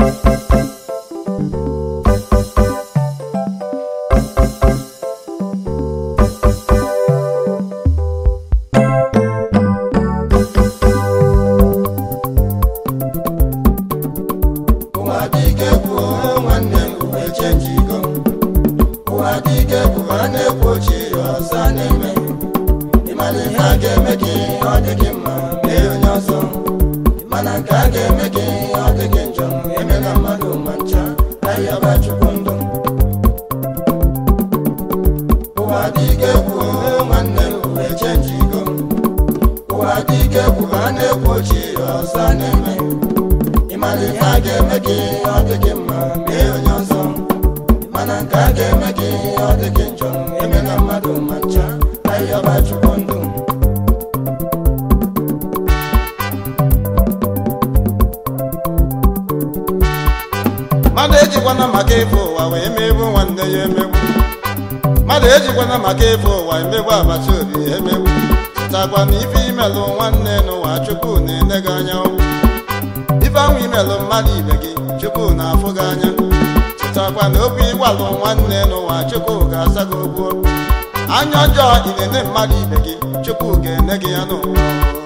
ụwa dị ike kwuo nwanne m uwe chenjigo ụwa dị ike kwuo a na-ekwu ochie ọzọ a na-eme ịmara ihe a ga-eme gị ọ dị gị mma mee onye ọzọ mana nke a ga-eme gị ọ dị gị njọ emela mmadụ ma ncha ahịaba chukwu ndụ ụwa dị ike kwuo nwanne m uwe chenjigo ụwa dị ike kwuo a na-ekwu ochie ọzọ a na-eme ịmara ihe a ga-eme gị ọ dị gị mma mee onye ọzọ mana nke a ga-eme gị ọ dị gị njọ emela mmadụ ma ncha ahịhịaba chukwu ndụ mmadụ ejikwana maka ịfụ ụwa wee megbu nwanne ya emegbu mmadụ ejikwana maka ịfụ ụwa emegbu agbata obi ya emegbu chetakwa na ife imelụ nwanne n'ụwa chukwu na-ene gị anya ife ahụ imelụ mmadụ ibe gị chukwu na-afụ gị anya chetakwa na okwu ịgwalụ nwanne n'ụwa chukwu ga-asa gị okwu anya ọjọọ ị na-ene mmadụ ibe gị chukwu ga-ene gị ya n'ụwa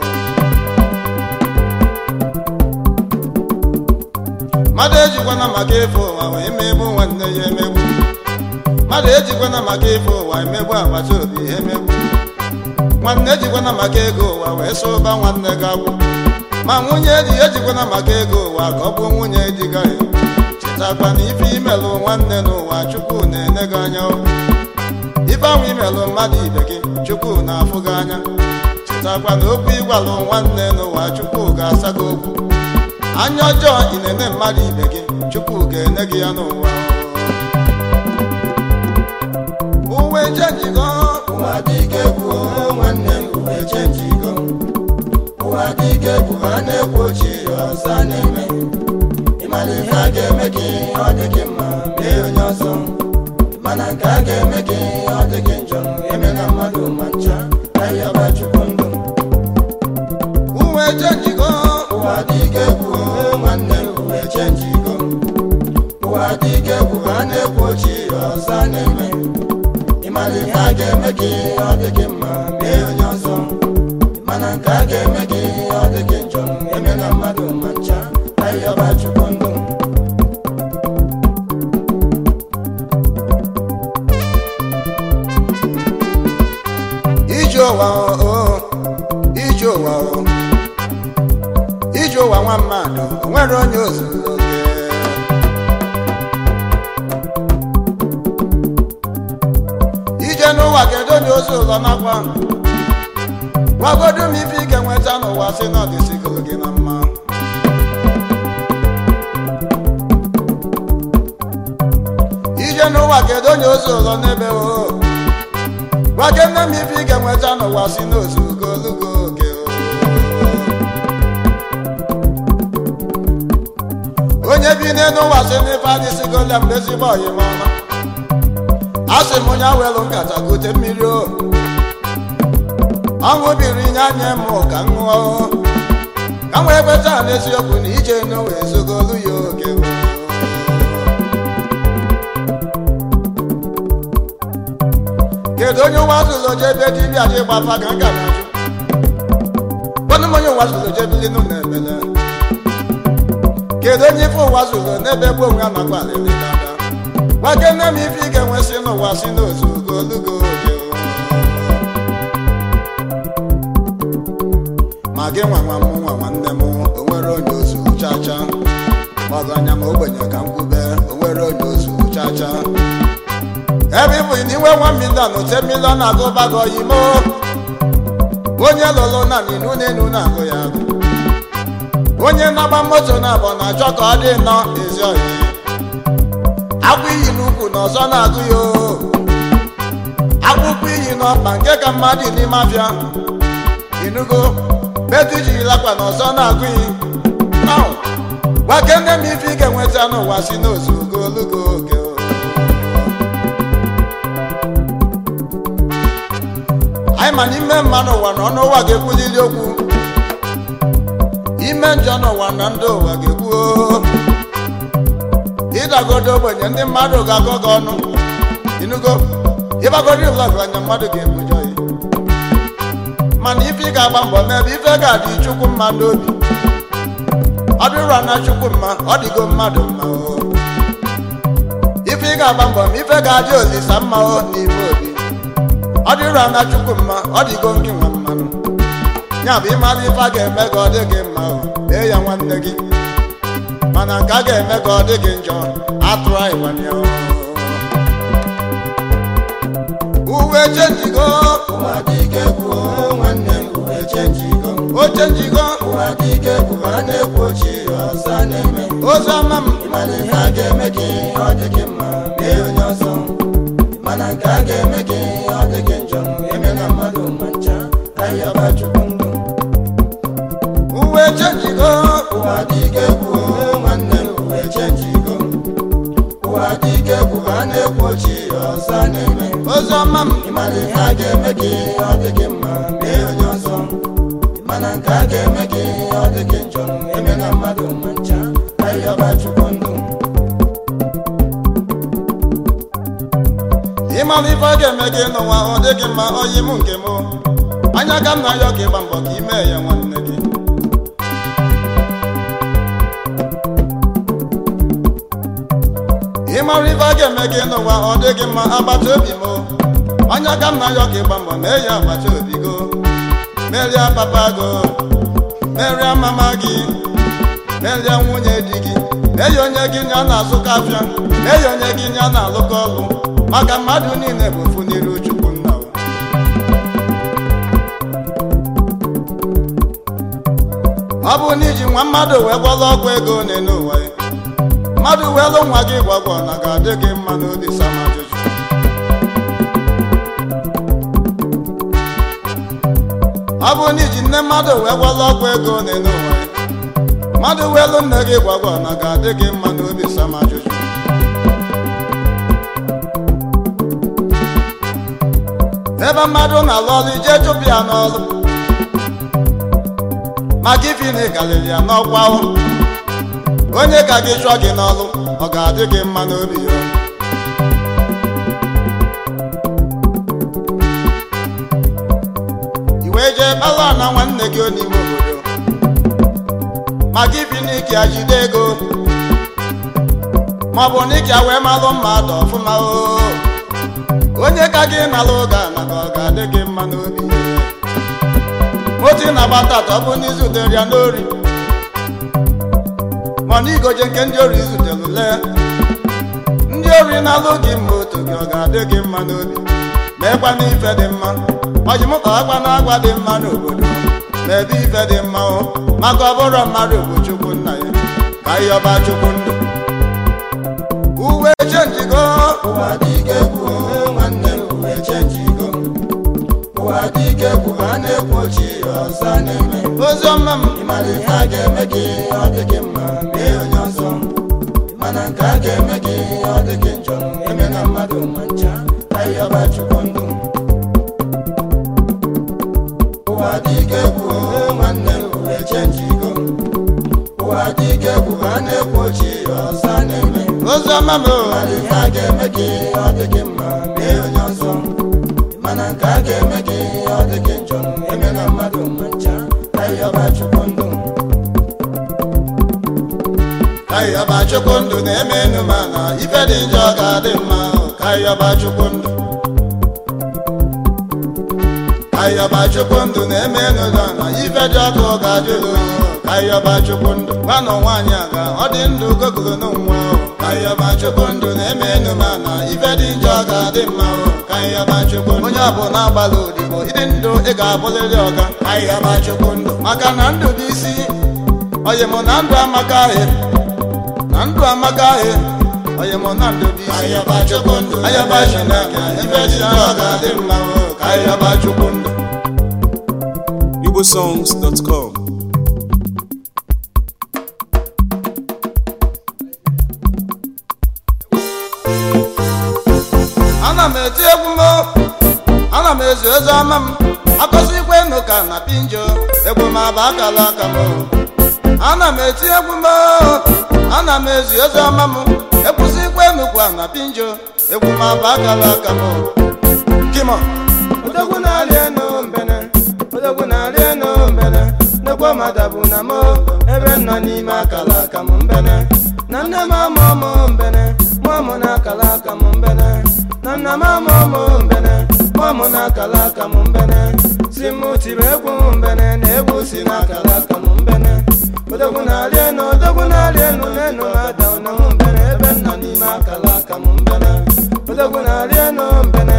mmadụ ejikwana maka ịfụ ụwa wee megbu nwanne ya emegbu mmadụ ejikwana maka ịfụ ụwa emegbu agbata obi ya emegbu nwanne ejikwana maka ego ụwa wee sụba nwanne gị agbụ ma nwunye di ejikwana maka ego ụwa ka ọ bụ nwunye di gị chetakwa na ife imelụ nwanne n'ụwa chukwu na-ene gị anya ife ahụ imelụ mmadụ ibe gị chukwu na-afụ gị anya chetakwa na okwu ịgwalụ nwanne n'ụwa chukwu ga-asa gị okwu anya ọjọọ ị na-ene mmadụ ibe gị chukwu ga-ene gị ya n'ụwa uwe chenjigo ụwa dị ike kwuo nwanne m uwe chenjigo ụwa dị ike kwuo a na-ekwu ochie ọzọ a na-eme ịmara ihe a ga-eme gị ọ dị gị mma mee onye ọzọ mana nke a ga-eme gị ọ dị gị njọ emela mmadụ ma ncha ahịhịaba chukwu ndụ uwe chenjigo ụwa dị ike kwuo nwanne m uwe chenjigo ụwa dị ike kwuo a na-ekwu ochie ọzọ a na-eme ịmara ihe a ga-eme gị ọ dị gị mma mee onye ọzọ mana nke a ga-eme gị ọ dị gị njọ emela mmadụ ma ncha ahịhịaba chukwu ndụ ije ụwa o ije ụwa o ije ụwa nwa mmadụ o nwere onye ozuru oke ije n'ụwa kedu onye ozu ụlọ nakwa gwagodu m ife ị ga-enweta n'ụwa si na ọdịsigoro gị na mma ije n'ụwa kedu onye ozu ụlọ n'ebe o gwake nne m ife ị ga-enweta n'ụwa si n'ozu ogologo oge o. onye bi n'elu ụwa si n'ife adịsigola mgbe ezigbo ọyịma ọma a sị m onye awelu nkata gote mmiri o ọṅụ biri nye anya m ka m ṅụọ o. ka m wee kweta n'eziokwu na ije n'ụwa ezogolu ya oge o. kedu onye ụwa zụlụ jebe dibịa dị gbafa ka nka na-ajụ kwanụ m onye ụwa zụlụ jebili nụ na emele kedu onye ife ụwa zụlụ n'ebe gbu onwe a nakwa alịlị dada gbake nne m ife ị ga-enwesị n'ụwa si n'ozu ogologo oge o. ma gị nwa nwa m nwa nwanne m o nwere onye ozu chacha ọganya ma ogbenye ka m kwube o nwere onye ozu chacha ebe ịbụ na inwe nwa milion ote milion agụbago imo onye lụrụ na n'inu n'enu na-agụ ya agụ onye na-agba moto na abọ na-achọ ka ọ dị nnọọ ezi ọhịa akwụ iyi n'ukwu na ọzọ na-agụ ya oo. akwụkwọ iyi n'ọkpa nke ka mmadụ n'ime afịa inugo betu jiri lakwa na ọzọ na-agụ iyi Now, gwake nne m ife ị ga-enweta n'ụwa si n'ozu ogologo oge o. anyị ma n'ime mmanụ ụwa na ọnụ ụwa ga-ekwulili okwu ime njọ n'ụwa na ndị ụwa ga-ekwu oo. ịdagodo ogbenye ndị mmadụ ga-akọ gị ọnụ inugo ịgbagoro vlọg anya mmadụ ga-ebujo ya mana ife ị ga-agba mbọ n'ebe ife ga-adị chukwu mma n'obi ọ dịrọ na chukwu mma ọ dịgo mmadụ mma o ife ị ga-agba mbọ ma ife ga-adị olisa mma o n'ime obi ọ dịrọ na chukwu mma ọ dịgo nke nwa mmanụ ya bụ ịmara ife a ga-eme ka ọ dị gị mma o mee ya nwanne gị mana nke a ga-eme ka ọ dị gị njọ atụrụ anyị nwanne ya o. uwe chenjigo ụwa dị ike kwuo nwanne m uwe chenjigo oche njigo ụwa dị ike kwuo a na-ekwu ochie ọzọ na-eme ozi ọma m ịmana ihe a ga-eme gị ọ dị gị mma mee onye ọzọ mana nke a ga-eme gị ọ dị gị njọ emela mmadụ ma ncha ahịaba chukwu ndụ uwe chenjigo ụwa dị ike kwuo nwanne m uwe chenjigo ụwa dị ike kwuo a na-ekwu ochie ọzọ na-eme ozi ọma m ịmana ihe a ga-eme gị ọ dị gị mma mee onye ọzọ mana nke a ga-eme gị ọ dị gị njọ emela mmadụ ma ncha ahịaba chukwu ndụ ịmara ife ọ ga-eme gị n'ụwa ọ dị gị mma oyi m nke m anya ka m na ya ka ịgba mbọ ka ime ya nwanne gị ịmara ife ọ ga-eme gị n'ụwa ọ dị gị mma agbata obi m anya ka m na ya ka ịgba mbọ mee ya agbata obi go merie papa go merie mama gị merie nwunye di gị mee ya onye gị ya na-azụ kafịa mee ya onye gị ya na-alụkọ ọlụ maka mmadụ niile bụ ofu n'iru chukwu nna wa. ọ bụ na iji nwa mmadụ wee gwọrọ ọgwụ ego n'elu ụwa ya mmadụ wee lụ nwa gị gwagwọ na ga-adị gị mma n'obi sama ajụjụ ọ bụ na iji nne mmadụ wee gwọrọ ọgwụ ego n'elu ụwa ya mmadụ wee lụ nne gị gwagwọ na ga-adị gị mma n'obi sama ajụjụ ebe mmadụ na-alụ ọrụ ije chụpụ ya n'ọrụ maka ifi na ịgalili ya n'ọkwa ahụ onye ka gị chụọ gị n'ọrụ ọ ga-adị gị mma n'obi ya iwe jee kpara na nwanne gị n'ime obodo maka ifi na ike ya jide ego maọbụ na ike ya wee malụ mmadụ ọfụma o onye ka gị nalụ ụga maka ọ ga-adị gị mma n'obi moto ị na-agba tata ọ bụ n'izu dere ya n'ori mana igoje nke ndị ori zutere lee ndị ori na-alụ gị mma otu gị ọ ga-adị gị mma n'obi meekwa n'ife dị mma ọjimụkpa akwa na agwa dị mma n'obodo ma ebe ife dị mma o maka ọ bụrụ mmadụ bụ chukwu nna ya ka ihe ọba chukwu ndụ uwe chenjigo ụwa dị ike kwuo nwanne m uwe chenjigo ụwa dị ike kwuo a na-ekwu ochie ọzọ na-eme ozi ọma m ịmara ihe a ga-eme gị ọ dị gị mma mee onye ọzọ mana nke a ga-eme gị ọ dị gị njọ emela mmadụ ma ncha ahịaba chukwu ndụ ụwa dị ike kwuo nwanne m uwe chenjigo ụwa dị ike kwuo a na-ekwu ochie ọzọ na-eme ozi ọma m Ịmara ihe a ga-eme gị ọ dị gị mma mee onye ọzọ mana nke a ga-eme gị ọ dị gị njọ emela mmadụ ma ncha ahịaba chukwu ndụ kaịyọba chukwu ndụ na-eme enu ma na ife dị njọ ga-adị mma kaịyọba chukwu ndụ kaịyọba chukwu ndụ na-eme enu ma na ife dị ọkụ ga-adịlụ oyi kaịyọba chukwu ndụ gwanụ nwaanyị aga ọ dị ndụ gogolo n'nwa kaịyọba chukwu ndụ na-eme enu ma na ife dị njọ ga-adị mma kaịyọba chukwu ndụ onye ọbụla agbala odibo ịdị ndụ ị ga-abụrịrị ọga kaịyọba chukwu ndụ maka na ndụ bụ isi oyi mụ na ndụ amaka ahịa na ndụ amaka ahịa onye mụ na ndụ bụ isi Ayaba chukwu ndụ ayaba chineke ife dị njọ ga-adị mma o, ka ayaba chukwu ndụ igbosongs.com ana m eti egwu m ana m ezu eze ọma m akọsikwa enu ka na pinjo egwu m aba akala aka m ana m eti egwu m ana m ezu eze ọma m ekwusi nnukwu a na pinjo egwu ma bụ akala aka m kimo odogwu na-arị enu mbene odogwu na-arị enu mbene nnekwu mada bụ na mo ebe m nọ n'ime akala aka m mbene na nne m ama ụmụ mbene mụọmụ na akala aka m mbene na nna m ama ụmụ mbene mụọmụ na akala aka m mbene si m tiri egwu mbene na egwu si na akala aka m mbene odogwu na-arị enu odogwu na-arị enu n'enu na-ada ụna m mbene ebe m nọ n'ime akala aka m mbene odogwu na-arị enu mbene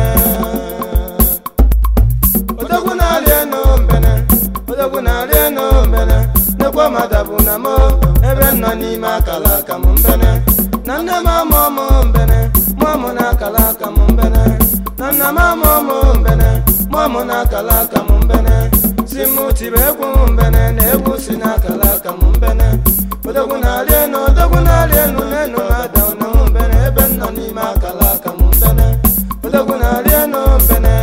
odogwu na-arị enu mbene odogwu na-arị enu mbene nnekwu mada bụ na mo ebe m nọ n'ime akala aka m mbene na nne m ama ụmụ mbene mụọmụ na akala aka m mbene na nna m ama ụmụ mbene mụọmụ na akala aka m mbene si m tiri egwu mbene na egwu si na akala aka m mbene odogwu na-arị enu odogwu na-arị enu n'enu na-ada ụna m mbene ebe m nọ n'ime akala aka m mbene odogwu na-arị enu mbene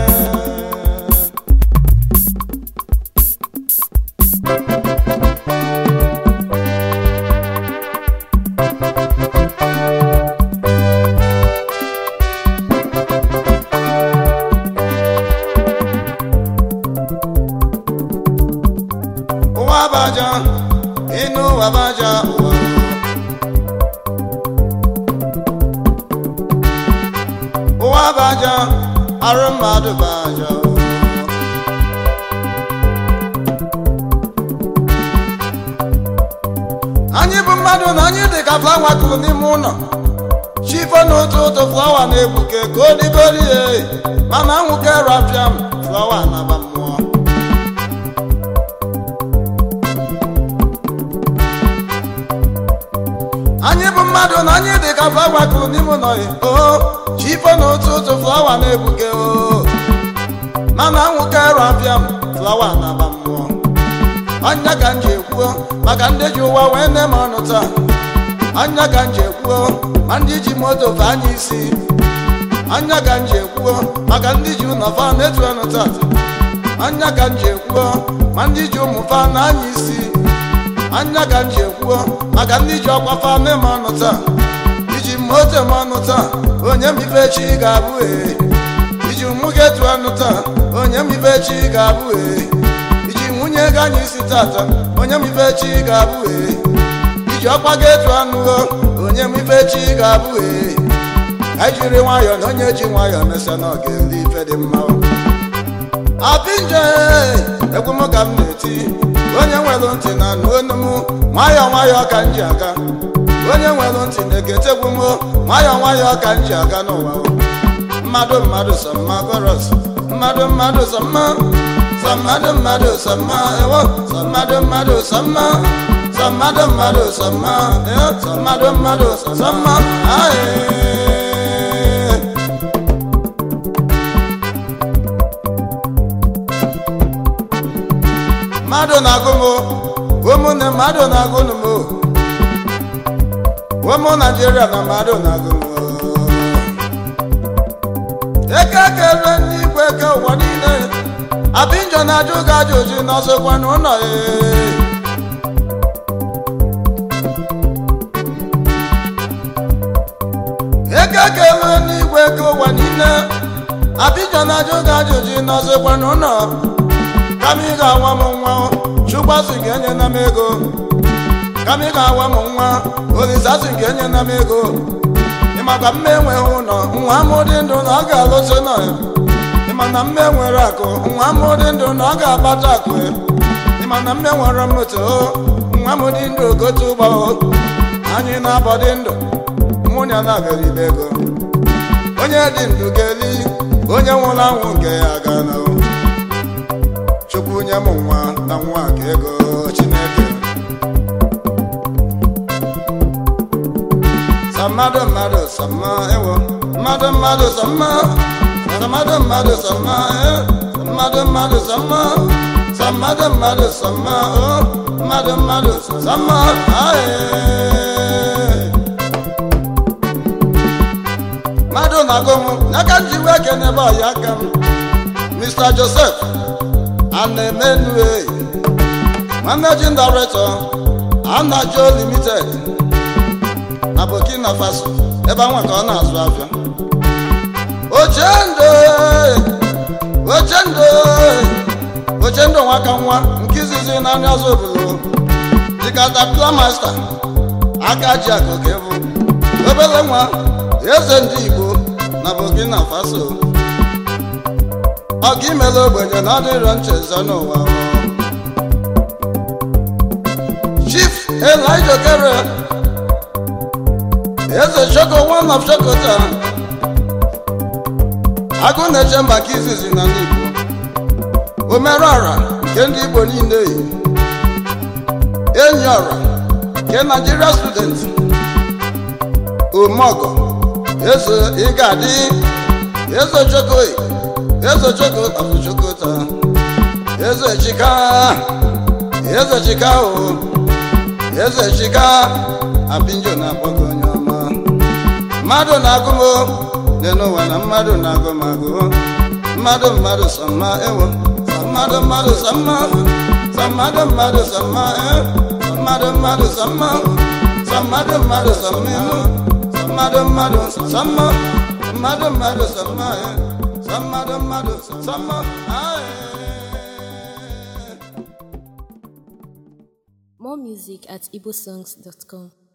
ụwa baja ịnụ ụwa baja ụwa ụwa baja arụ mmadụ baja anyị bụ mmadụ na anyị dị ka flawa kụrụ n'ime ụlọ chifo n'otu ụtụ flawa na-egbuke ka o digori ya mana anwụke rapịa m flawa na-aba mmụọ anyị bụ mmadụ na anyị dị ka flawa kụrụ n'ime ụlọ ya o chifo n'otu ụtụ flawa na-egbuke o mana anwụke rapịa m flawa na-aba mmụọ anya ka m ji ekwuo maka ndị ji ụwa wee nne m ọnụ taa anya ka m ji ekwuo ma ndị ji moto fe anya isi anya ka m ji ekwuo maka ndị ji ụlọ fa na-etu ọnụ tata anya ka m ji ekwuo ma ndị ji ụmụ fa na anya isi anya ka m ji ekwuo maka ndị ji ọkwa fa nne m ọnụ taa iji moto m ọnụ taa onye m ife chi ga-abụ ee iji ụmụ gị etu ọnụ taa onye m ife chi ga-abụ ee iji nwunye gị anya isi tata onye m ife chi ga-abụ ee iji ọkwa gị etu anụgo onye m ife chi ga-abụ ee anyị jiri nwayọọ na onye ji nwayọọ mesịa na ọ ga-eri ife dị mma apinje egwu m ka m na-eti onye nwere ntị na anụ onu m nwayọọ nwayọọ ka m ji aga onye nwere ntị na-egetegwu m nwayọọ nwayọọ ka m ji aga n'ụwa mmadụ mmadụ sọ mma goros mmadụ mmadụ sọ mma sọ mmadụ mmadụ sọ mma ewo sọ mmadụ mmadụ sọ mma sọ mmadụ mmadụ sọ mma eh, sọ mmadụ mmadụ sọ mma aye mmadụ na-agụ m ụmụnne mmadụ na-agụ m ụmụ naijiria na mmadụ na-agụ m eke kere n'igwe ke ụwa niile abinjọ na-ajụ gị ajụjụ n'ọsọkwa n'ụlọ ya eke kere n'igwe ke ụwa niile abinjọ na-ajụ gị ajụjụ n'ọsọkwa n'ụlọ kama ị ga-awa m nwa chukwasị ga-enye na m ego kama ị ga-awa m nwa olisasị ga-enye na m ego ịmaka mme enweghị ụlọ nwa m dị ndụ na ọ ga-alụso nọ ya ịma na mme nwere akụ nwa m dị ndụ na ọ ga-akpata akụ ya ịma na mme nwere moto nwa m dị ndụ gote ụgbọ anyị na-abọ dị ndụ nwunye na-abịara ibe ego onye dị ndụ ga-eli onye nwụrụ anwụ nke ya ga na chukwu nye m nwa na nwa ka ego chineke sa mmadụ mmadụ sa mma ewo mmadụ mmadụ sa mma sa mmadụ mmadụ sa mma eh, sa mmadụ mmadụ sa mma sa mmadụ mmadụ sa mma oh, mmadụ mmadụ sa mma aye. mmadụ na-agụ m n'aka m ji wee kenebe ọya aka m mr joseph Anemenue, Managing Director, Anajo Limited, na burkina faso ebe anwa ka ọ na-azụ afịa ochendo ochendo ochendo nwaka nwa nke izizi n'anya ọzọ obodo dị katapila masta aka ji akụkọ ebu obere nwa eze ndị igbo na burkina faso ọ ga imela ogbenye na ọdịrọ nchezọ n'ụwa chief elijah okere eze choko one of chokota agụ na-eche maka izizi na ndị igbo omerụ ọra nke ndị igbo niile yi enyi ọra nke nigeria student omeọgọ eze ịgadị eze chokoyi eze choko afụ chokota eze chika eze chika o eze chika apinjo na-akpọgo onye ọma mmadụ na-agụ m dị n'ụwa na mmadụ na-agụ m agụ mmadụ mmadụ sọ mma ewo sọ mmadụ mmadụ sọ mma sọ mmadụ mmadụ sọ mma eh. sọ mmadụ mmadụ sọ mma sọ mmadụ mmadụ sọ mma ihu sọ mmadụ mmadụ sọ mma mmadụ mmadụ sọ mma eh. sọ mmadụ mmadụ sọ mma ah, eh. More music at igbosongs.com.